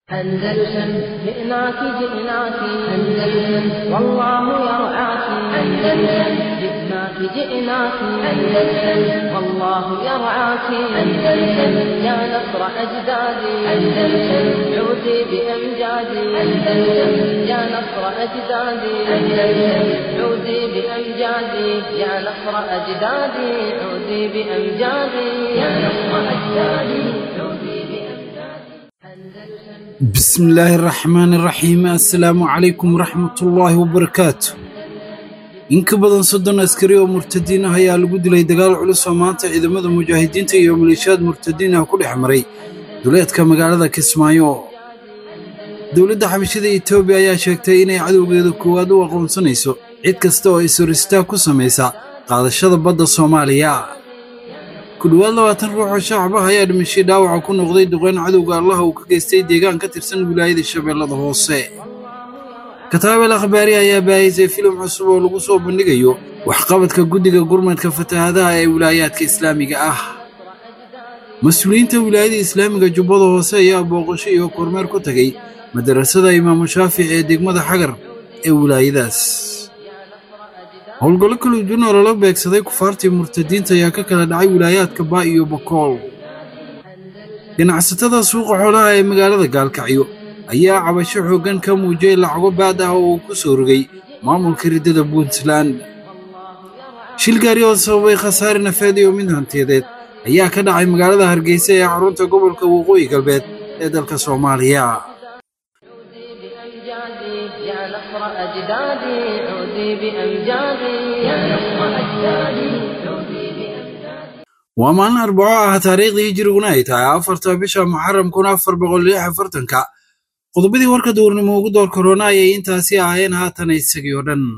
أندلسن جئناك جئناك أندلسن والله يرعاك أندلسن جئناك جئناك أندلسن والله يرعاك أندلسن يا نصر أجدادي أندلسن عودي بأمجادي أندلسن يا نصر أجدادي أندلسن عودي بأمجادي يا نصر أجدادي عودي بأمجادي يا نصر أجدادي عودي بأمجادي بسم الله الرحمن الرحيم assalaamu calaykum waraxmatullaahi wabarakaatu in ka badan soddon askari oo murtadiin ah ayaa lagu dilay dagaal culus oo maanta ciidamada mujaahidiinta iyo maleeshiyaad murtadiin ah ku dhex maray duleedka magaalada kismaayo dowladda xabashada etoobiya ayaa sheegtay inay cadowgeeda koowaad u aqoonsanayso cid kasta oo is-horistaag ku samaysa qaadashada badda soomaaliya ku dhowaad labaatan ruux oo shacab ah ayaa dhimashay dhaawaca ku noqday duqeyn cadowga allaha uu ka geystay deegaan ka tirsan wilaayada shabeellada hoose kataabel akhbaari ayaa baahisay filim cusub oo lagu soo bandhigayo waxqabadka guddiga gurmadka fatahaadaha ee wilaayaadka islaamiga ah mas-uuliyiinta wilaayada islaamiga jubbada hoose ayaa booqasho iyo kormeer ku tegay madarasada imaamu shaafici ee degmada xagar ee wilaayadaas howlgallo kala duwan oo lala beegsaday kufaartii murtadiinta ayaa ka kala dhacay wilaayaadka baa iyo bakool ganacsatada suuqa xoolaha ee magaalada gaalkacyo ayaa cabasho xooggan ka muujiyey lacago baad ah oo uu ku soo rogay maamulka riddada puntland shil gaari oo sababay khasaare nafeed iyo mid hantiyadeed ayaa ka dhacay magaalada hargeysa ee xarunta gobolka waqooyi galbeed ee dalka soomaaliya بأمجادي يا نصر أجدادي عودي بأمجادي يا نصر أجدادي عودي بأمجادي waa maalin arbaco ah taariikhdii hijiriguna ay tahay afarta bisha muxaram kun afar boqol lix afartanka qodobadii warka duurnimo ugu door korona ayay intaasi ahaayeen haatan isagii oo dhan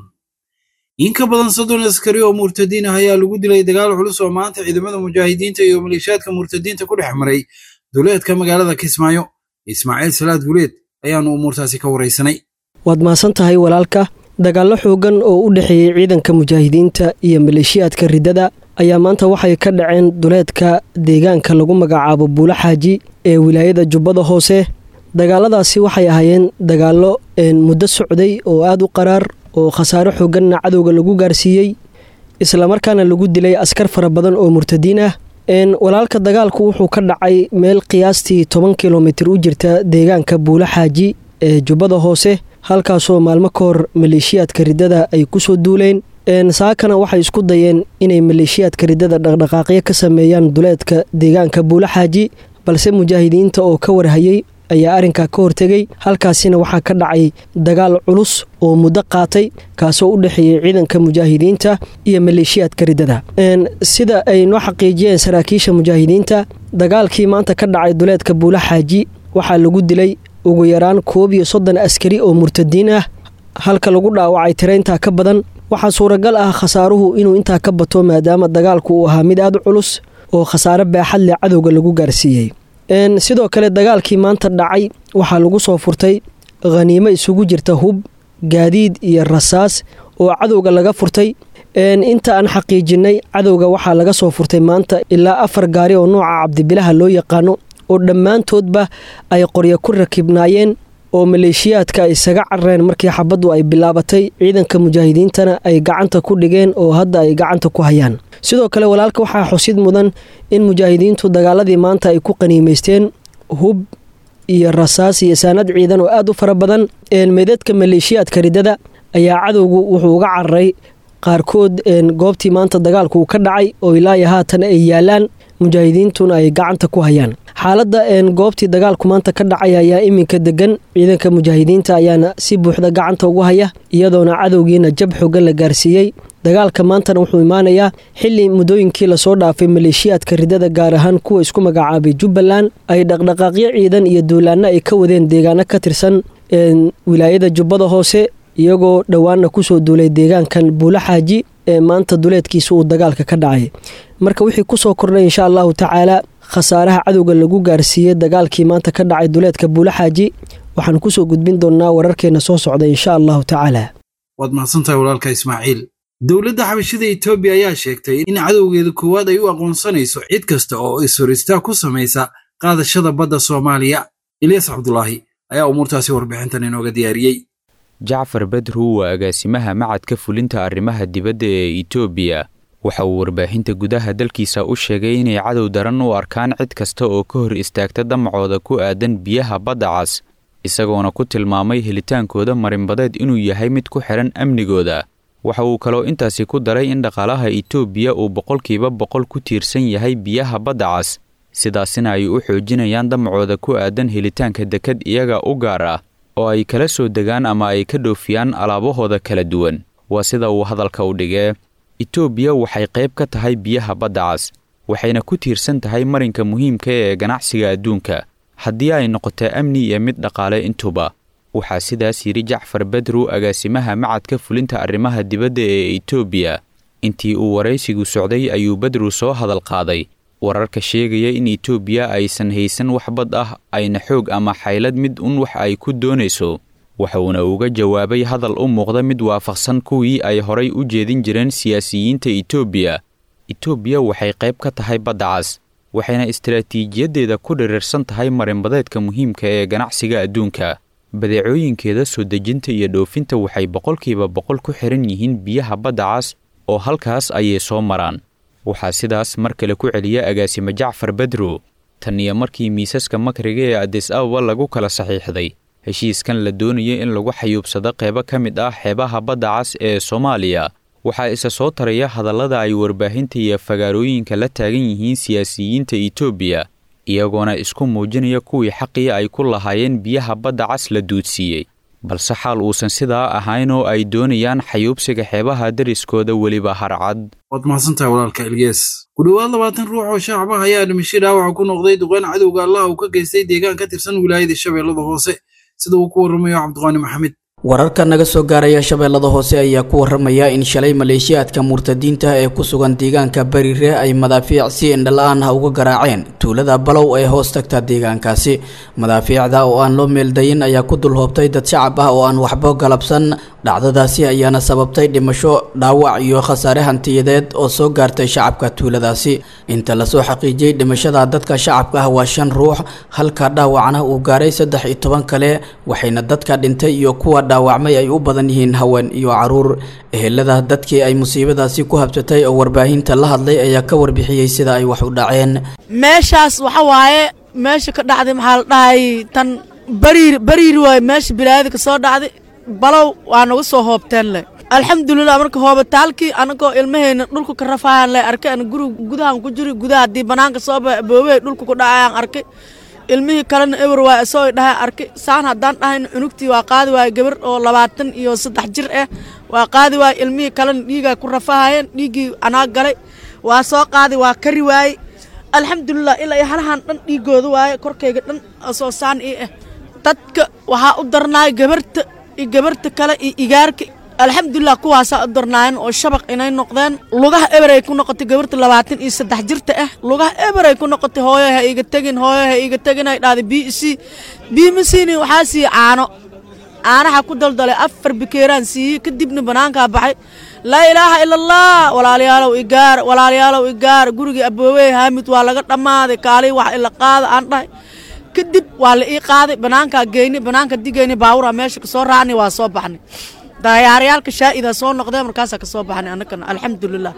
in ka badan soddon askari oo murtadiin ah ayaa lagu dilay dagaal culus oo maanta ciidamada mujaahidiinta iyo maleeshiyaadka murtadiinta ku dhex maray duleedka magaalada kismaayo ismaaciil salaad guleed ayaanu umuurtaasi ka waraysanay waad mahadsan tahay walaalka dagaallo xooggan oo u dhexeeyey ciidanka mujaahidiinta iyo maleeshiyaadka riddada ayaa maanta waxay ka dhaceen duleedka deegaanka lagu magacaabo buulo xaaji ee wilaayada jubbada hoose dagaaladaasi waxay ahaayeen dagaallo muddo socday oo aad u qaraar oo khasaare xoogganna cadowga lagu gaarsiiyey islamarkaana lagu dilay askar fara badan oo murtadiin ah walaalka dagaalku wuxuu ka dhacay meel qiyaastii toban kilomitir u jirta deegaanka buulo xaaji ee jubbada hoose halkaasoo maalmo ka hor maleeshiyaadka riddada ay kusoo duuleen saakana waxay isku dayeen inay maleeshiyaadka riddada dhaqdhaqaaqyo ka sameeyaan duleedka deegaanka buulo xaaji balse mujaahidiinta oo ka warhayey ayaa arrinkaa ka hortegay halkaasina waxaa ka dhacay dagaal culus oo muddo qaatay kaasoo u dhexeeyey ciidanka mujaahidiinta iyo maleeshiyaadka riddada sida ay noo xaqiijiyeen saraakiisha mujaahidiinta dagaalkii maanta ka dhacay duleedka buulo xaaji waxaa lagu dilay ugu yaraan koob iyo soddon askari oo murtadiin ah halka lagu dhaawacay tira intaa ka badan waxaa suuragal ah khasaaruhu inuu intaa ka bato maadaama dagaalku uu ahaa mid aad u culus oo khasaare baaxad leh cadowga lagu gaarsiiyey sidoo kale dagaalkii maanta dhacay waxaa lagu soo furtay khaniimo isugu jirta hub gaadiid iyo rasaas oo cadowga laga furtay inta aan xaqiijinay cadowga waxaa laga soo furtay maanta ilaa afar gaari oo nooca cabdibilaha loo yaqaano oo dhammaantoodba ay qoryo ku rakibnaayeen oo maleeshiyaadka ay isaga carareen markii xabaddu ay bilaabatay ciidanka mujaahidiintana ay gacanta ku dhigeen oo hadda ay gacanta ku hayaan sidoo kale walaalka waxaa xusid mudan in mujaahidiintu dagaaladii maanta ay ku qaniimaysteen hub iyo rasaas iyo saanad ciidan oo aad u fara badan meedadka maleeshiyaadka riddada ayaa cadowgu wuxuu uga cararay qaarkood goobtii maanta dagaalku uu ka dhacay oo ilaayo haatan ay yaalaan mujaahidiintuna ay gacanta ku hayaan xaaladda goobtii dagaalku maanta ka dhacay ayaa iminka degan ciidanka mujaahidiinta ayaana si buuxda gacanta ugu haya iyadoona cadowgiina jab xoogan la gaarsiiyey dagaalka maantana wuxuu imaanayaa xili muddooyinkii lasoo dhaafay maleeshiyaadka riddada gaar ahaan kuwa isku magacaabay jubbaland ay dhaqdhaqaaqyo ciidan iyo duulaanno ay ka wadeen deegaano ka tirsan wilaayada jubbada hoose iyagoo dhowaanna kusoo duulay deegaankan buulo xaaji ee maanta duleedkiisa uu dagaalka ka dhacay marka wixii kusoo kordhay insha allahu tacaala khasaaraha cadowga lagu gaarsiiyey dagaalkii maanta ka dhacay duleedka buulo xaaji waxaan kusoo gudbin doonnaa wararkeena soo socda insha allahu tacaala waad mahadsantahay walaalka ismaaciil dowladda xabashada etoobiya ayaa sheegtay in cadowgeeda koowaad ay u aqoonsanayso cid kasta oo is-horistaag ku samaysa qaadashada badda soomaaliya ilyas cabdulaahi ayaa umuurtaasi warbixintan inooga diyaariyey jacfar bedru waa agaasimaha macadka fulinta arrimaha dibadda ee etoobiya waxa uu warbaahinta gudaha dalkiisa u sheegay inay cadow daran u arkaan cid kasta oo ka hor istaagta damacooda ku aadan biyaha badda cas isagoona ku tilmaamay helitaankooda marinbadeed inuu yahay mid ku xidhan amnigooda waxa uu kaloo intaasi ku daray in dhaqaalaha etoobiya uu boqolkiiba boqol ku tiirsan yahay biyaha badda cas sidaasina ay u xoojinayaan damacooda ku aadan helitaanka dekad iyaga u gaar ah oo ay kala soo degaan ama ay ka dhoofiyaan alaabahooda kala duwan waa sida uu hadalka u dhigee etoobiya waxay qayb ka tahay biyaha badda cas waxayna ku tiirsan tahay marinka muhiimka ee ganacsiga adduunka haddii ay noqoto amni iyo mid dhaqaale intuba waxaa sidaas yidhi jacfar bedru agaasimaha macadka fulinta arrimaha dibadda ee etoobiya intii uu waraysigu socday ayuu bedru soo hadal qaaday wararka sheegaya in etoobiya aysan haysan wax bad ah ayna xoog ama xaylad mid un wax ay ku doonayso waxuuna uga jawaabay hadal u muuqda mid waafaqsan kuwii ay horay u jeedin jireen siyaasiyiinta etoobiya etoobiya waxay qayb ka tahay badda cas waxayna istaraatiijiyaddeeda ku dhirirsan tahay marinbadeedka muhiimka ee ganacsiga adduunka badeecooyinkeeda soo dejinta iyo dhoofinta waxay boqolkiiba boqol ku xihan yihiin biyaha badda cas oo halkaas ayay soo maraan waxaa sidaas mar kale ku celiya agaasimo jacfar bedru tan iyo markii miisaska makriga ee adis ababa lagu kala saxiixday heshiiskan la doonaya in lagu xayuubsado qeybo ka mid ah xeebaha badda cas ee soomaaliya waxaa isa soo taraya hadallada ay warbaahinta iyo fagaarooyinka la taagan yihiin siyaasiyiinta etoobiya iyagoona isku muujinaya kuwii xaqii ay ku lahaayeen biyaha badda cas la duudsiiyey balse xaal uusan sidaa ahayn oo ay doonayaan xayuubsiga xeebaha dariskooda weliba harcad waad mahadsantahay walaalka ilgees ku dhowaad labaatan ruux oo shacaba ayaa dhimashay dhaawaca ku noqday duqeyn cadowga allah uu ka geystay deegaan ka tirsan wilaayada shabeellada hoose sida uu ku warramayo cabdiqaani maxamed wararka naga soo gaaraya shabeellada hoose ayaa ku waramaya in shalay maleeshiyaadka murtadiinta ee ku sugan deegaanka bariire ay madaafiic si indhala-aan ah uga garaaceen tuulada balow ee hoos tagta deegaankaasi madaafiicda oo aan loo meeldayin ayaa ku dul hoobtay dad shacab ah oo aan waxba galabsan dhacdadaasi ayaana sababtay dhimasho dhaawac iyo khasaare hantiyadeed oo soo gaartay shacabka tuuladaasi inta lasoo xaqiijiyey dhimashada dadka shacabka ah waa shan ruux halka dhaawacna uu gaaray saddex iyo toban kale waxayna dadka dhintay iyo kuwa dhaawacmay ay u badan yihiin haween iyo caruur ehelada dadkii ay musiibadaasi ku habsatay oo warbaahinta la hadlay ayaa ka warbixiyey sida ay wax u dhaceen meeshaas waxa waaye meesha ka dhacday maxaa la dhahay tan bariir bariir waaye meesha bilaayada ka soo dhacday balow waa nagu soo hoobteen leh alxamdulilah marka hoobataalkii anagoo ilmahayna dhulka ka rafaayaan leh arkay ana guri gudahan ku jiri gudaha haddii banaanka soo boobey dhulka ku dhacayaan arkay ilmihii kalena ewer waa isoo dhahay arkay saan haddaan dhahayn cunugtii waa qaadi waaye gabar oo labaatan iyo saddex jir ah waa qaadi waaye ilmihii kalena dhiigaa ku rafahayeen dhiiggii anaa galay waa soo qaadi waa kari waaye alxamdulilah ilaa iyo halahan dhan dhiigooda waaye korkayga dhan soo saan ii ah dadka waxaa u darnaay gabarta iyo gabarta kale iyo igaarka alxamdulilah kuwaasaa u darnaayeen oo shabaq inay noqdeen lugaha eberay ku noqotay gabarta labaatan iyo saddex jirta ah lugaha eberay ku noqotay hooyo ha iga tegin hooyo ha iga tegin ay dhahday b c b m c ni waxaa siiyey caano caanaha ku daldalay afar bikeeraan siiyey kadibna banaankaa baxay laa ilaaha ila allah walaalayaalow igaar walaalayaalow igaar gurigii aboowey haamid waa laga dhammaaday kaalii wax ila qaada aan dhahay kadib waa la ii qaaday banaankaa geynay banaanka digeyna baawura meesha kasoo raacnay waa soo baxnay daayaarayaalka shaa'ida soo noqdee markaasaa ka soo baxnay annagana alxamdulilah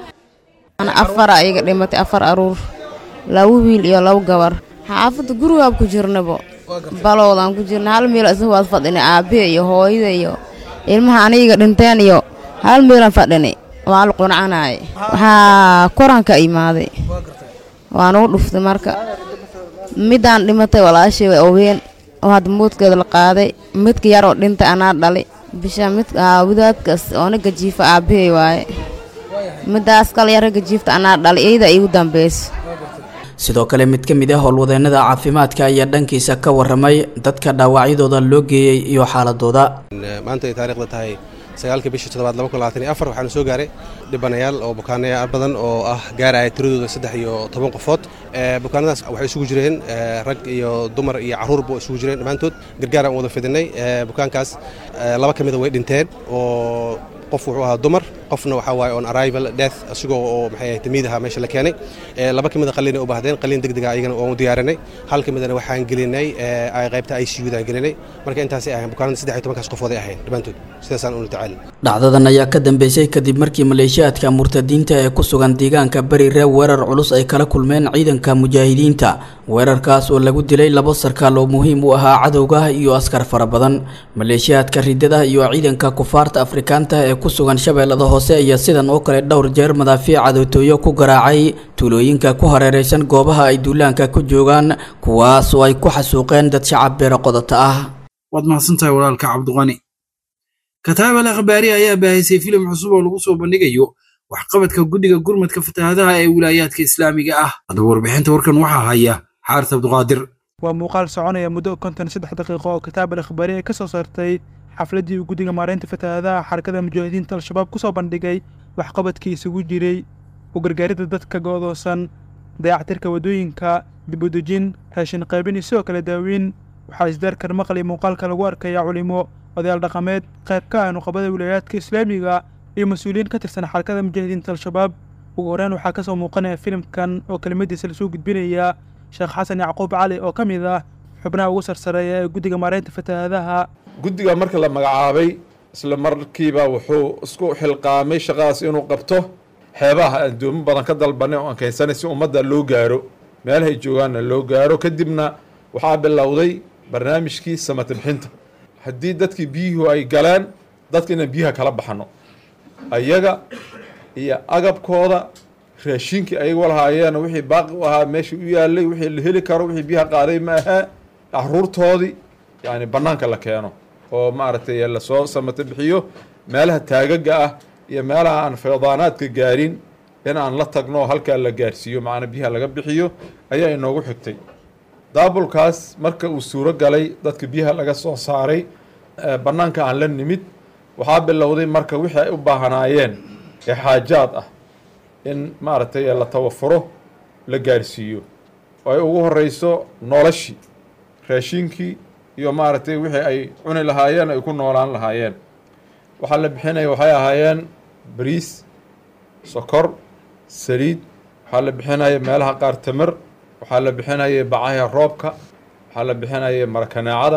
afara iga dhimatay afar aruur laba wiil iyo laba gabar xaafadda gurigaab ku jirnabo balowdaan ku jirna hal meel isa waad fadhinay aabbiya iyo hooyada iyo ilmaha aniga dhinteen iyo hal meelaan fadhinay waa la quncanaaye waxaa koranka imaaday waan ugu dhuftay marka midaan dhimatay walaashay way oween oo hadda moodkeeda la qaaday midka yar oo dhintay anaa dhalay bisha mid wadaadkaas oona gajiifa aabbahay waaye midaas kale yara gajiifta anaa dhalay iyada iigu dambayso sidoo kale mid ka mid ah howlwadeennada caafimaadka ayaa dhankiisa ka warramay dadka dhaawacyadooda loo geeyey iyo xaaladooda maanta ay taariikhda tahay sagaalka bisha toddobaad laba kun labaatan iyo afar waxaana soo gaaray dhibanayaal oo bukaanayaal badan oo ah gaaraya tiradooda saddex iyo toban qofood bukaanadaas waxay isugu jireen rag iyo dumar iyo carruurba isugu jireen dhammaantood gargaar aan wada fidinay bukaankaas laba ka mida way dhinteen oo qof wuxuu ahaa dumar qofna waxaa waaye on arrival death asigoo oo maxay ahayd timiid ahaa meesha la keenay laba ka mid a qalliin ay u baahdeen qalliin degdega ayagana waan u diyaarinay hal ka midana waxaan gelinay qaybta i c u daan gelinay marka intaasay ahayn bukaanada saddex iyo tobankaas qofooday ahayn dhammaantood sidaasaan ula tacaalin dhacdadan ayaa ka dambeysay kadib markii maleeshiyaadka murtadiinta ee ku sugan deegaanka bariire weerar culus ay kala kulmeen ciidanka mujaahidiinta weerarkaas oo lagu dilay labo sarkaal oo muhiim u ahaa cadowga iyo askar fara badan maleeshiyaadka ridada iyo ciidanka kufaarta afrikaanta ee ku sugan shabeellada hoose ayaa sidan oo kale dhowr jeer madaafiic cadowtooyo ku garaacay tuulooyinka ku hareeraysan goobaha ay duulaanka ku joogaan kuwaas oo ay ku xasuuqeen dad shacab beero qodota ah waad mahadsantahay walaalka cabdiqani kataab al akhbaari ayaa baahisay filim cusub oo lagu soo bandhigayo waxqabadka guddiga gurmadka fatahaadaha ee wilaayaadka islaamiga ah haddaba warbixinta warkan waxaa haya xaaris cabdiqaadir waa muuqaal soconaya muddo konton saddex daqiiqo oo kitaab al akhbaari ay ka soo saartay xafladdii uu guddiga maareynta fatahaadaha xarakada mujaahidiinta al-shabaab ku soo bandhigay waxqabadkii isugu jiray u gargaaridda dadka go'doosan dayactirka waddooyinka dibudejin raashin qaybin iyo sidoo kale daaweyn waxaa isdaarkar maqli muuqaalka lagu arkaya culimo odayaal dhaqameed qayb ka ah nuqabada wilaayaadka islaamiga iyo mas-uuliyiin ka tirsan xarakada mujaahidiinta al-shabaab ugu horreyn waxaa ka soo muuqanaya filimkan oo kelimadiisa lasoo gudbinaya sheekh xasan yacquub cali oo ka mid ah xubnaha ugu sarsareeya ee guddiga maareynta fatahaadaha guddiga marka la magacaabay isla markiiba wuxuu isku xilqaamay shaqadaas inuu qabto xeebaha aan doomo badan ka dalbanay oo aan keensanay si ummadda loo gaaro meelahay joogaanna loo gaaro kadibna waxaa bilowday barnaamijkii samata bixinta haddii dadkii biyuhu ay galeen dadka inaan biyaha kala baxno ayaga iyo agabkooda raashinkii ayaga lahaayeen wixii baaqi u ahaa meeshii u yaalay wixii la heli karo wixii biyaha qaaday ma ahaa caruurtoodii yani bannaanka la keeno oo maaragtay lasoo samata bixiyo meelaha taagaga ah iyo meelaha aan faydaanaadka gaarin in aan la tagno halkaa la gaarsiiyo macnaa biyaha laga bixiyo ayaa inoogu xigtay daabulkaas marka uu suuro galay dadka biyaha laga soo saaray bannaanka aan la nimid waxaa bilowday marka wixii ay u baahanaayeen ee xaajaad ah in maaragtay la tawafuro la gaarsiiyo oo ay ugu horeyso noloshii raashinkii iyo maaragtay wixii ay cuni lahaayeen ay ku noolaan lahaayeen waxaa la bixinaya waxay ahaayeen bariis sokor saliid waxaa la bixinaya meelaha qaar tamar waxaa la bixinaya bacaha roobka waxaa la bixinaya marakanaacada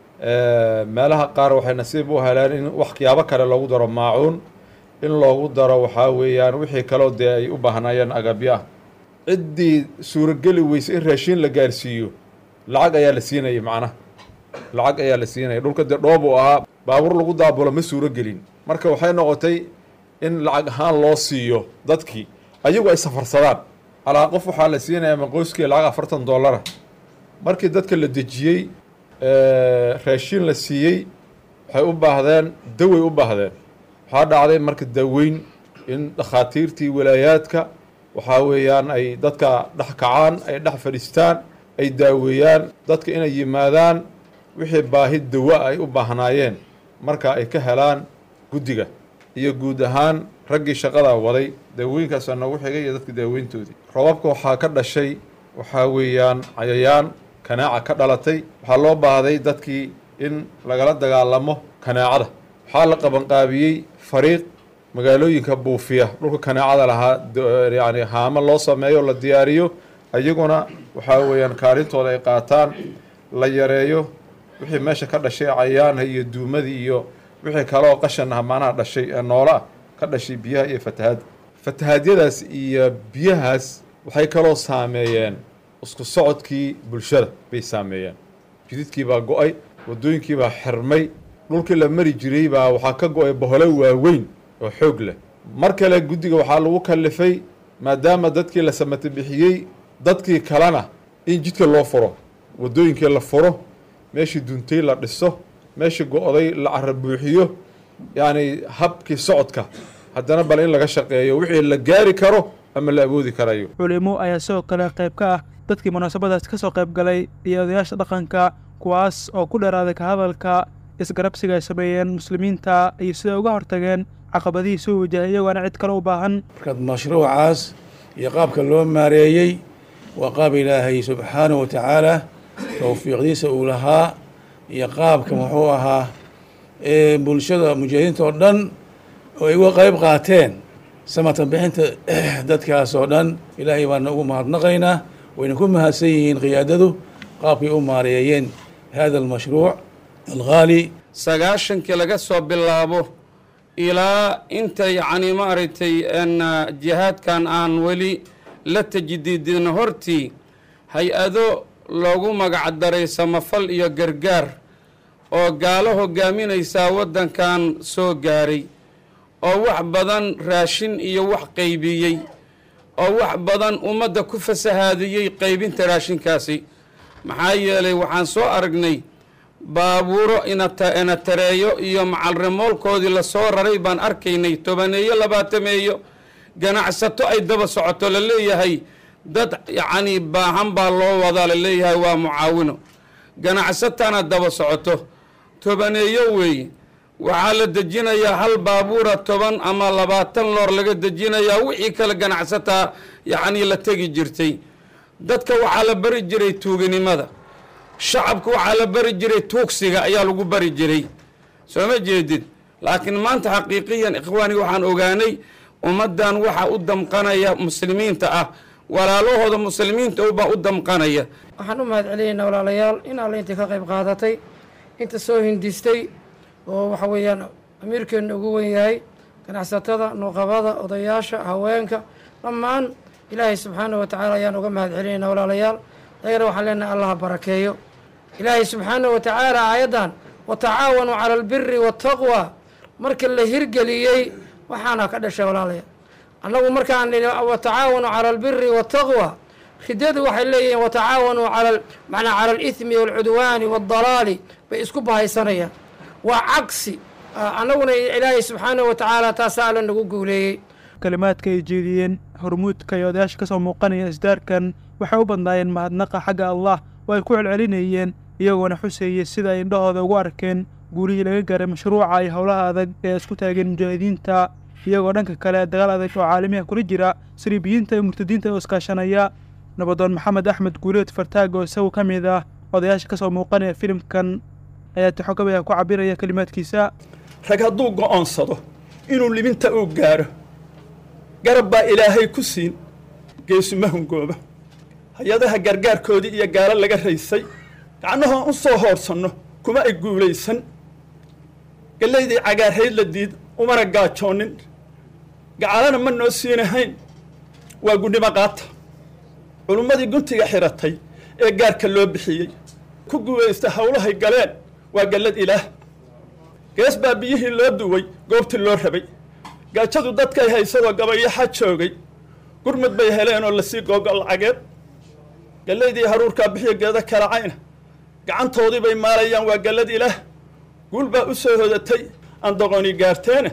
meelaha qaar waxay nasiib u heleen in waxyaabo kale loogu daro maacuun in loogu daro waxaa weeyaan wixii kaloo dee ay u baahnayeen agabyo ah ciddii suurogeli weyse in raashiin la gaarsiiyo lacag ayaa la siinaya macnaha lacag ayaa la siinaya dhulka dee dhoob uu ahaa baabuur lagu daabulo ma suuro gelin marka waxay noqotay in lacag ahaan loo siiyo dadkii ayagu ay safarsadaan alaa qof waxaa la siinaya maqoyskii lacag afartan dollara markii dadka la dejiyey raashiin la siiyey waxay u baahdeen daway u baahdeen waxaa dhacday marka daweyn in dhakhaatiirtii walaayaadka waxaa weeyaan ay dadka dhex kacaan ay dhex fadhiistaan ay daaweeyaan dadka inay yimaadaan wixii baahi dawa ay u baahnaayeen marka ay ka helaan guddiga iyo guud ahaan raggii shaqadaa waday daawooyinkaasaa noogu xigay iyo dadka daaweyntoodii robabka waxaa ka dhashay waxaa weeyaan cayayaan kanaaca ka dhalatay waxaa loo baahday dadkii in lagala dagaalamo kanaacada waxaa la qabanqaabiyey fariiq magaalooyinka buufiya dhulka kanaacada lahaa yani haamo loo sameeyo la diyaariyo iyaguna waxaa weeyaan kaalintooda ay qaataan la yareeyo wixii meesha ka dhashay cayaanha iyo duumadii iyo wixii kale oo qashan ah maanaha dhashay ee noola ah ka dhashay biyaha iyo fatahaadda fatahaadyadaas iyo biyahaas waxay kaloo saameeyeen isku socodkii bulshada bay saameeyeen jididkii baa go-ay waddooyinkii baa xirmay dhulkii la mari jiray baa waxaa ka go-ay boholo waaweyn oo xoog leh mar kale guddiga waxaa lagu kallifay maadaama dadkii la samata bixiyey dadkii kalena in jidka loo furo waddooyinkii la furo meeshii duntay la dhiso meeshii go-day la cara buuxiyo yacni habkii socodka haddana bal in laga shaqeeyo wixii la gaari karo ama la awoodi karayo culimo ayaa sidoo kale qayb ka ah dadkii munaasabadaas ka soo qayb galay iyo odayaasha dhaqanka kuwaas oo ku dheeraaday ka hadalka isgarabsiga ay sameeyeen muslimiinta iyo siday uga hortageen caqabadihii soo wajahay iyagoona cid kale u baahan markaad mashruucaas iyo qaabka loo maareeyey waa qaab ilaahay subxaanahu watacaala towfiiqdiisa uu lahaa iyo qaabka muxuu ahaa ee bulshada mujaahidiinta oo dhan oo ay uga qayb qaateen samatan bixinta dadkaas oo dhan ilaahay baana ugu mahadnaqaynaa wayna ku mahadsan yihiin qiyaadadu qaabkay u maareeyeen hada almashruuc alghaali sagaashankii laga soo bilaabo ilaa inta yacni maaragtay jihaadkan aan weli la tajdiidin hortii hay-ado loogu magacdaray samafal iyo gargaar oo gaalo hogaaminaysaa waddankan soo gaaray oo wax badan raashin iyo wax qaybiyey oo wax badan ummadda ku fasahaadiyey qaybinta raashinkaasi maxaa yeelay waxaan soo aragnay baabuuro ina tareeyo iyo macalrimoolkoodii lasoo raray baan arkaynay tobaneeyo labaatameeyo ganacsato ay daba socoto la leeyahay dad yacnii baahan baa loo wadaa la leeyahay waa mucaawino ganacsatana daba socoto tobaneeyo weeye waxaa la dejinayaa hal baabuura toban ama labaatan loor laga dejinayaa wixii kale ganacsataa yacnii la tegi jirtay dadka waxaa la bari jiray tuuganimada shacabka waxaa la bari jiray tuugsiga ayaa lagu bari jiray soo ma jeedid laakiin maanta xaqiiqiyan ikhwaani waxaan ogaanay ummaddan waxaa u damqanaya muslimiinta ah walaalahooda muslimiinta ubaa u damqanaya waxaan u mahad celinaynaa walaalayaal in alle intii ka qayb qaadatay inta soo hindistay oo waxa weeyaan amiirkeenna ugu wen yahay ganacsatada nuuqabada odayaasha haweenka dhammaan ilaahay subxaana wa tacaala ayaan uga mahad celinaynaa walaalayaal ayagana waxaan leenahay allaha barakeeyo ilaahay subxaana wa tacaala aayaddan watacaawanuu cala albiri waataqwa marka la hirgeliyey waxaana ka dhashay walaalayaal annagu markaan nidhi watacaawanuu cala albiri waataqwa ridadu waxay leeyihiin watacaawanuu cala macnaa cala alithmi waalcudwaani waaldalaali bay isku bahaysanayaan waa cagsi annaguna ilaahay subxaana wa tacaala taasaa alla nagu guuleeyey kalimaadka ay jeediyeen hormuudka iyo odayaasha ka soo muuqanaya isdaarkan waxay u badnaayeen mahadnaqa xagga allah oo ay ku celcelinayeen iyagoona xuseeyey sida ay indhahooda ugu arkeen guulihii laga gaaray mashruuca iyo howlaha adag ee isku taageen mujaahidiinta iyagoo dhanka kale dagaal adag oo caalamiha kula jira siriibiyiinta iyo murtadiinta oo iskaashanaya nabadoon maxamed axmed guuleed fartaag oo isagu ka mid ah odayaasha ka soo muuqanaya filimkan ayaa tixogabaya ku cabiraya kelimaadkiisa rag hadduu go'oonsado inuu libinta uu gaaro garab baa ilaahay ku siin geesuma hungooba hay-adaha gargaarkoodii iyo gaalo laga raysay gacnahoon u soo hoorsanno kuma ay guulaysan gallaydii cagaarhayd la diid umana gaajoonin gacalana ma noo siinahayn waa gudnimo qaata culummadii guntiga xiratay ee gaarka loo bixiyey ku guulaysta howlahay galeen waa gallad ilaah gees baa biyihii loo duway goobtii loo rabay gaajadu dadkay haysadoo gabayaxa joogay gurmud bay heleen oo lasii googo lacageed gallaydii haruurkaa bixiyo geeda kalacayna gacantoodii bay maalayaan waa gallad ilaah guul baa u soo hodatay aan doqoni gaarteene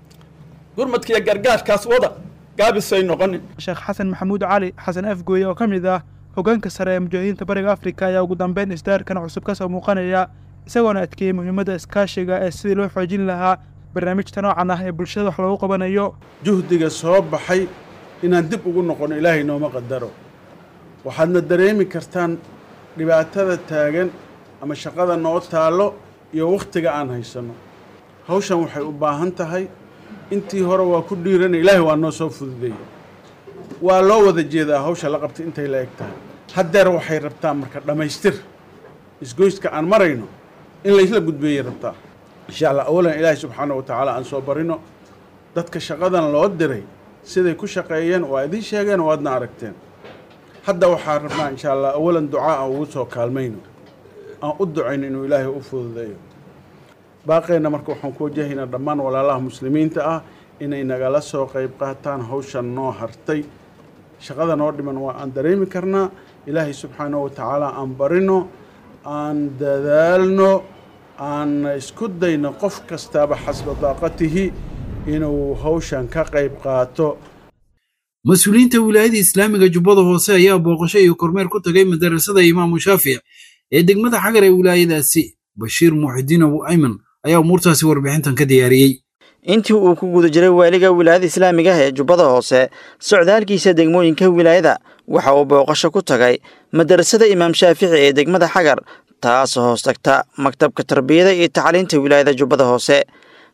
gurmudkiiyo gargaarkaas wada gaabisay noqonin sheekh xasan maxamuud cali xasan afgooye oo ka mid ah hoggaanka sare ee mujaahidiinta bariga afrika ayaa ugu dambeyn isdaarkan cusub ka soo muuqanaya isagoona adkeeyey muhiimadda iskaashiga ee sidii loo xoojin lahaa barnaamijta noocan ah ee bulshada wax loogu qabanayo juhdiga soo baxay inaan dib ugu noqono ilaahay nooma qadaro waxaadna dareemi kartaan dhibaatada taagan ama shaqada noo taallo iyo wakhtiga aan haysanno hawshan waxay u baahan tahay intii hore waa ku dhiirana ilaahay waa noo soo fududeeya waa loo wada jeedaa hawsha la qabtay intay la eg tahay haddeer waxay rabtaa marka dhammaystir isgoyska aan marayno in laysla gudbeeyay rabtaa insha allah awalan ilaahay subxaana wa tacaala aan soo barino dadka shaqadan loo diray siday ku shaqeeyeen waa idiin sheegeen oo aadna aragteen hadda waxaan rabnaa insha allah awalan ducaa aan ugu soo kaalmayno aan u ducayno inuu ilaahay u fududeeyo baaqeenna marka waxaan ku wajahaynaa dhammaan walaalaha muslimiinta ah inay nagala soo qayb qaataan hawshan noo hartay shaqada noo dhiman waa aan dareemi karnaa ilaahay subxaanahu wa tacaala aan barino aan dadaalno aan isku dayno qof kastaaba xasba daaqatihi inuu hawshan ka qayb qaato mas-uuliyiinta wilaayada islaamiga jubbada hoose ayaa booqasho iyo kormeer ku tagay madarasada imaamu shaafic ee degmada xagar ee wilaayadaasi bashiir muuxidiin abu ayman ayaa umuurtaasi warbixintan ka diyaariyey intii uu ku guda jiray waaliga wilaayada islaamiga ah ee jubbada hoose socdaalkiisa degmooyinka wilaayada waxa uu booqasho ku tagay madarasada imaam shaafici ee degmada xagar taasoo hoos tagta maktabka tarbiyada iyo tacliinta wilaayada jubbada hoose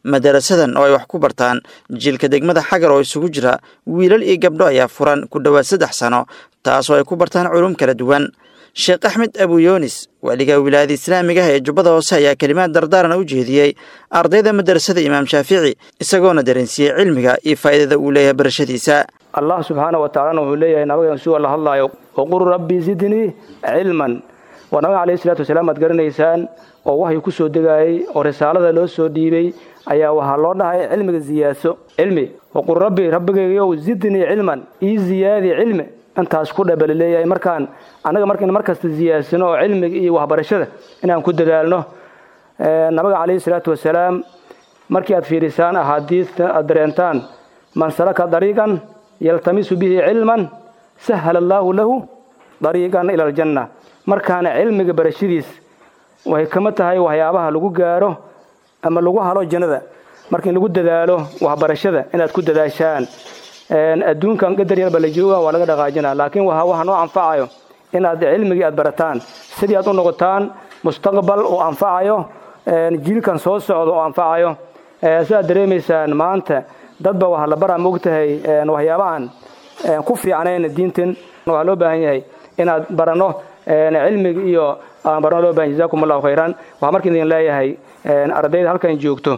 madarasadan oo ay wax ku bartaan jiilka degmada xagar oo isugu jira wiilal iyo gabdho ayaa furan ku dhowaad saddex sano taasoo ay ku bartaan culum kala duwan sheekh axmed abuyoonis waaliga wilaayada islaamiga ah ee jubbada hoose ayaa kelimaad dardaarana u jeediyey ardayda madarasada imaam shaafici isagoona dareensiiyey cilmiga iyo faa'iidada uu leeyahay barashadiisa allah subxaana wa tacalana wuxuu leeyahay nabagan suu la hadlaayo waqul rabbi zidnii cilman waa nabiga calayhi salaatu wasalaam aad garanaysaan oo waxay ku soo degaayey oo risaalada loo soo dhiibay ayaa waxaa loo dhahay cilmiga ziyaaso cilmi waqul rabbi rabbigaygow zidnii cilman ii ziyaadi cilmi intaas ku dhabala leeyahay markaan annaga markaynu mar kasta ziyaasano oo cilmiga iyo waxbarashada inaan ku dadaalno nabiga calayhi salaatu wasalaam markii aad fiirisaan axaadiista aad dareentaan man salaka dariiqan yaltamisu bihi cilman sahala allaahu lahu dariiqan ila aljanna markaana cilmiga barashadiis waxay kama tahay waxyaabaha lagu gaaro ama lagu halo jannada marka in lagu dadaalo waxbarashada inaad ku dadaashaan adduunkan qadar yarba la jooga waa laga dhaqaajina laakiin waxa waxa noo anfacayo inaad cilmigii aad barataan sidii aad u noqotaan mustaqbal oo anfacayo jiilkan soo socda oo anfacayo sidaad dareemaysaan maanta dadba waxaa la baraa moogtahay waxyaabahan ku fiicnayn diintan waxaa loo baahan yahay inaad barano cilmiga iyo aan barano loo bahan jazakum allahu khayran waxaa marka idin leeyahay ardayda halkan joogto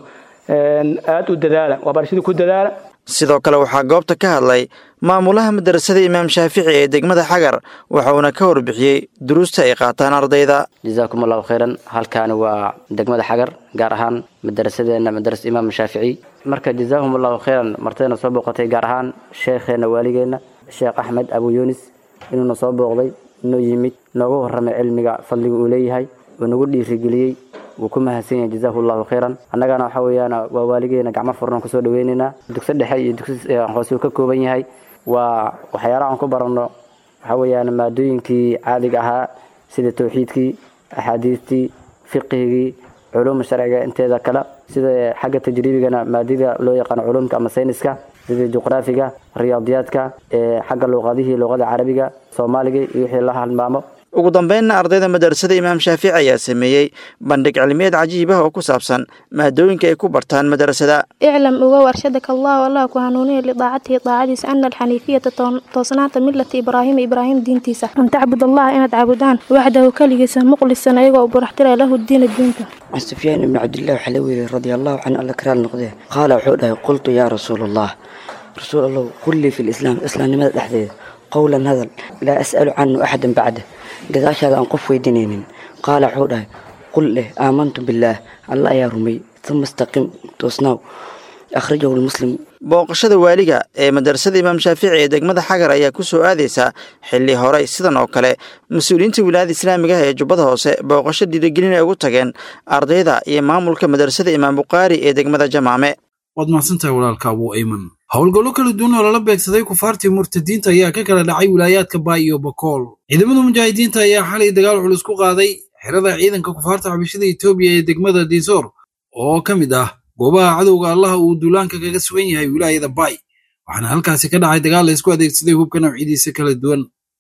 aad u dadaala waxbarashadii ku dadaala sidoo kale waxaa goobta ka hadlay maamulaha madarasada imaam shaafici ee degmada xagar waxauna ka warbixiyey duruusta ay qaataan ardayda jazaakum allahu khayran halkaani waa degmada xagar gaar ahaan madarasadeena madarasa imaam shaafici marka jazaahum allahu khayran martayna soo booqatay gaar ahaan sheekheena waaligeenna sheekh axmed abu yunis inuuna soo booqday inuu yimid nooga warramay cilmiga fadliga uu leeyahay uu nagu dhiirigeliyey wuu ku mahadsan yahay jazaahu allahu khayran annagana waxa weeyaan waa waaligeena gacmo furnan kusoo dhaweynaynaa dugsi dhexe iyo dugsi hoose uu ka kooban yahay waa waxyaalaha aan ku baranno waxa weeyaan maadooyinkii caadiga ahaa sida tawxiidkii axaadiistii fiqigii culuuma sharciga inteeda kale sida xagga tajriibigana maadada loo yaqaano culumka ama sayniska sida juqraafiga riyaadiyaadka xagga luuqadihii luuqada carabiga soomaaliga iyo wixii la halmaamo ugu dambeynna ardayda madarasada imaam shaafici ayaa sameeyey bandhig cilmiyeed cajiib ah oo ku saabsan maadooyinka ay ku bartaan madarasada iclam ugow arshadaka allahu allah ku hanuuniya lidaacatihi daacadiisa ana alxaniifiyata toosnaanta milata ibraahima ibraahim diintiisa an tacbud allaha inaad caabudaan waxdahu keligiisa muqlisan ayagoo buraxtira lahu diina diinta can sufyaan ibni cabdillahi waxaa la weeyey radia allahu canhu alla karaal noqdee qaala wuxuu dhahay qultu yaa rasuul allah rasuul allahu qul lii fi lislaam islaamnimada dhexdeeda qowlan hadal laa as'alu canhu axadan bacda gadaashaada aan qof weydiinaynin qaala wuxuu dhahay qul leh aamantu billaah alla ayaa rumay uma istaqim toosnaaw akhrajahu lmuslim booqashada waaliga ee madarasada imaam shaafici ee degmada xagar ayaa ku soo aadaysa xilli horey sidan oo kale mas-uuliyiinta wilaayada islaamiga ah ee jubbada hoose booqasho dhiirigelin ay ugu tageen ardayda iyo maamulka madarasada imaam bukhaari ee degmada jamaame waad mahadsantahay walaalka abuu ayman howlgallo kala duwan oo lala beegsaday kufaartii murtadiinta ayaa ka kala dhacay wilaayaadka baay iyo bakool ciidamada mujaahidiinta ayaa xalay dagaal culus ku qaaday xerada ciidanka kufaarta xabashada etoobiya ee degmada diisoor oo ka mid ah goobaha cadowga allaha uu duulaanka kaga sugan yahay wilaayada baay waxaana halkaasi ka dhacay dagaal la isku adeegsaday hubka nawcidiisa kala duwan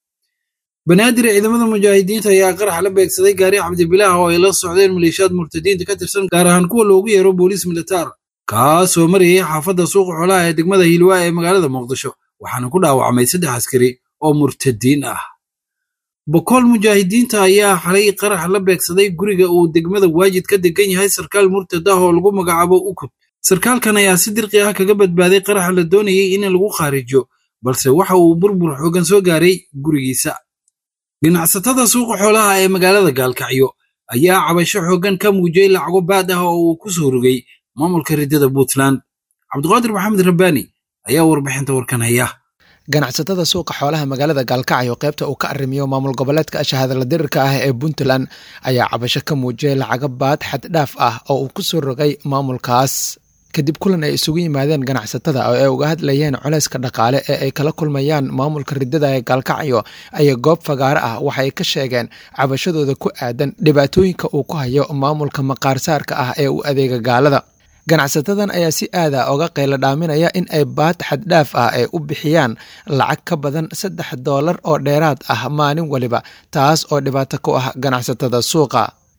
banaadir ciidamada mujaahidiinta ayaa qarax la beegsaday gaari cabdibilaah oo ay la socdeen maleeshiyaad murtadiinta ka tirsan gaar ahaan kuwa loogu yeero booliis militaar kaasoo marayay xaafadda suuqa xoolaha ee degmada hiilwaa ee magaalada muqdisho waxaana ku dhaawacmay saddex askari oo murtadiin ah bokool mujaahidiinta ayaa xalay qarax la beegsaday guriga uu degmada waajid ka degan yahay sarkaal murtad ah oo lagu magacaabo ukub sarkaalkan ayaa si dirqi ah kaga badbaaday qaraxa la doonayay in lagu khaarijiyo balse waxa uu burbur xoogan soo gaaray gurigiisa ganacsatada suuqa xoolaha ee magaalada gaalkacyo ayaa cabasho xoogan ka muujiyey lacago baad ah oo uu ku soo rogay maamulka riddada puntland cabdiqaadir maxamed rabbaani ayaa warbixinta warkan haya ganacsatada suuqa xoolaha magaalada gaalkacyo qaybta uu ka arrimiyo maamul goboleedka shahadala dirirka ah ee puntland ayaa cabasho ka muujiyay lacago baad xaddhaaf ah oo uu ku soo rogay maamulkaas kadib kulan ay isugu yimaadeen ganacsatada oo ay uga hadlayeen culayska dhaqaale ee ay kala kulmayaan maamulka riddada ee gaalkacyo ayaa goob fagaaro ah waxay ka sheegeen cabashadooda ku aadan dhibaatooyinka uu ku hayo maamulka maqaarsaarka ah ee u adeega gaalada ganacsatadan ayaa si aada oga qaylo dhaaminaya in ay baad xaddhaaf ah ay u bixiyaan lacag ka badan saddex doolar oo dheeraad ah maalin waliba taas oo dhibaato ku ah ganacsatada suuqa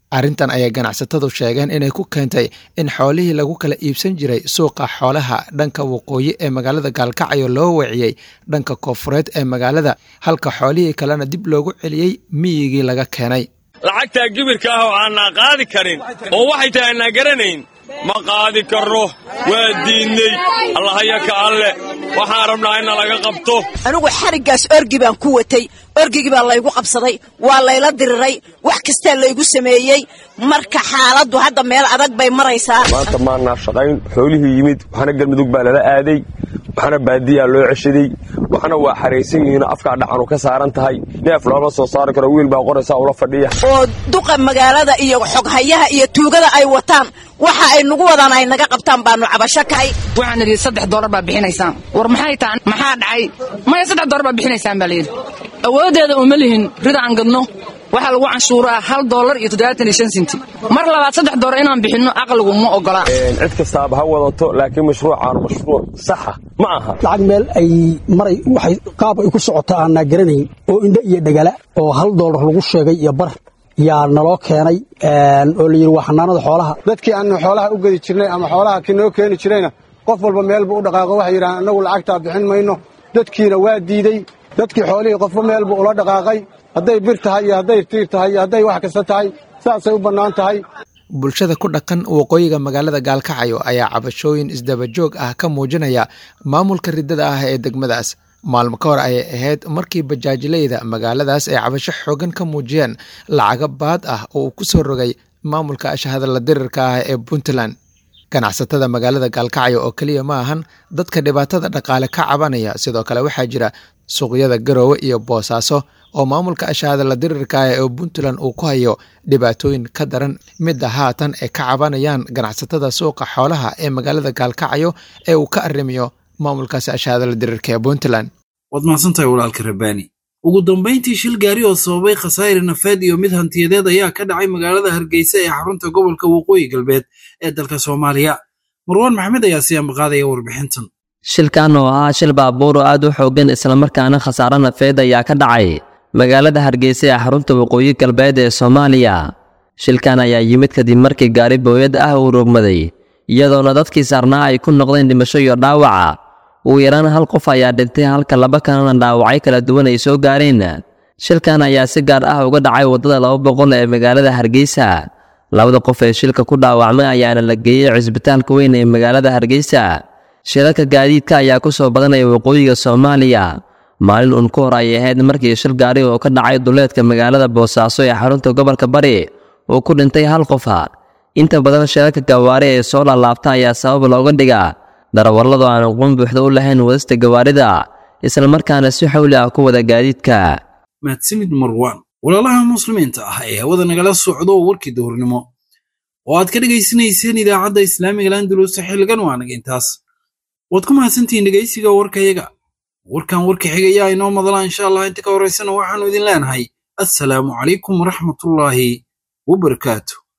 arrintan ayay ganacsatadu sheegeen inay ku keentay in xoolihii lagu kala iibsan jiray suuqa xoolaha dhanka waqooyi ee magaalada gaalkacyo loo weeciyey dhanka koofureed ee magaalada halka xoolihii kalena dib loogu celiyey miyigii laga keenay lacagtaa gibirka ah oo aanaa qaadi karin oo waxay tahay aanaa garanayn ma qaadi karro waa diidney allahaya ka alle waxaan rabnaa inna laga qabto anigu xariggaas orgi baan ku watay orgigii baa laygu qabsaday waa layla diriray wax kastaa laygu sameeyey marka xaaladdu hadda meel adag bay maraysaa maanta maanaa shaqayn xoolihii yimid waxna galmudug baa lala aaday waxna baadiyaa loo ceshaday waxna waa xaraysan yihiin afkaa dhacanu ka saaran tahay neef looma soo saari karo wiil baa qoraysaa ula fadhiya oo duqa magaalada iyo xoghayaha iyo tuugada ay wataan waxa ay nagu wadaan ay naga qabtaan baanu cabasho kahay waxaan idhi saddex doolar baa bixinaysaan war maxay tahan maxaa dhacay maya saddex doolar baa bixinaysaan baa layidhi awooddeeda uma lihin rida aan gadno waxaa lagu canshuuraa hal doolar iyo toddobaatan iyo shan sinti mar labaad saddex doolar inaan bixinno aqligu ma ogola cid kastaaba ha wadato laakiin mashruucaanu mashruuc saxa ma aha lacag meel ay maray waxay qaab ay ku socotaa aanaa garanayn oo indho iyo dhagala oo hal doolar lagu sheegay iyo bar yaa naloo keenay oo la yidhi waa xanaanada xoolaha dadkii aanu xoolaha u gedi jirnay ama xoolaha ki noo keeni jirayna qof walba meel buu u dhaqaaqo waxay yidhahaan annagu lacagtaa bixin mayno dadkiina waa diidey dadkii xoolihii qofba meel buu ula dhaqaaqay hadday bir tahay iyo hadday tiir tahay iyo hadday wax kasta tahay saasay u bannaan tahay bulshada ku dhaqan waqooyiga magaalada gaalkacyo ayaa cabashooyin isdabajoog ah ka muujinaya maamulka riddada ah ee degmadaas maalmo ka hor ayay ahayd markii bajaajileyda magaaladaas ay cabasho xoogan ka muujiyeen lacago baad ah oo uu ku soo rogay maamulka ashahadala dirirka ah ee puntland ganacsatada magaalada gaalkacyo oo keliya ma ahan dadka dhibaatada dhaqaale ka cabanaya sidoo kale waxaa jira suuqyada garoowe iyo boosaaso oo maamulka ashahadala dirirka ah ee puntland uu ku hayo dhibaatooyin ka daran midda haatan ay ka cabanayaan ganacsatada suuqa xoolaha ee magaalada gaalkacyo ee uu ka arrimiyo maamulkaasi ashahadala dirirka ee puntland waad mahadsantahay walaalka rabbaani ugu dambayntii shil gaari oo sababay khasaare nafeed iyo mid hantiyadeed ayaa ka dhacay magaalada hargeysa ee xarunta gobolka waqooyi galbeed ee dalka soomaaliya marwaan maxamed ayaa si ambaqaadaya warbixintan shilkan oo ahaa shil baabuur oo aad u xooggan islamarkaana khasaare nafeed ayaa ka dhacay magaalada hargeysa ee xarunta waqooyi galbeed ee soomaaliya shilkan ayaa yimid kadib markii gaari booyad ah uu rogmaday iyadoona dadkii saarnaa ay ku noqdeen dhimasho iyo dhaawaca ugu yaraan hal qof ayaa dhintay halka laba kalena dhaawacyo kala duwan ay soo gaareen shilkan ayaa si gaar ah uga dhacay waddada laba boqol ee magaalada hargeysa labada qof ee shilka ku dhaawacmay ayaana la geeyey cisbitaalka weyn ee magaalada hargeysa shilalka gaadiidka ayaa ku soo badanaya waqooyiga soomaaliya maalin uun ku hor ayay ahayd markii shil gaari oo ka dhacay duleedka magaalada boosaaso ee xarunta gobolka bari uu ku dhintay hal qofa inta badan shilalka gawaari ee soo laalaabta ayaa sabab looga dhigaa darawalladu aan aqoon buuxda u lahayn wadista gawaarida islamarkaana si xawli ah ku wada gaadiidka mahadsanid marwaan walaalaha muslimiinta ah ee hawada nagala socdo warkii duhurnimo oo aad ka dhegaysanayseen idaacadda islaamiga landulus xilligan waa naga intaas waad ku mahadsantihiin dhegaysiga warkayaga warkan warka xigayaa inoo madala insha allah inta ka horaysana waxaannu idin leenahay assalaamu calaykum waraxmatullaahi wabarakaatu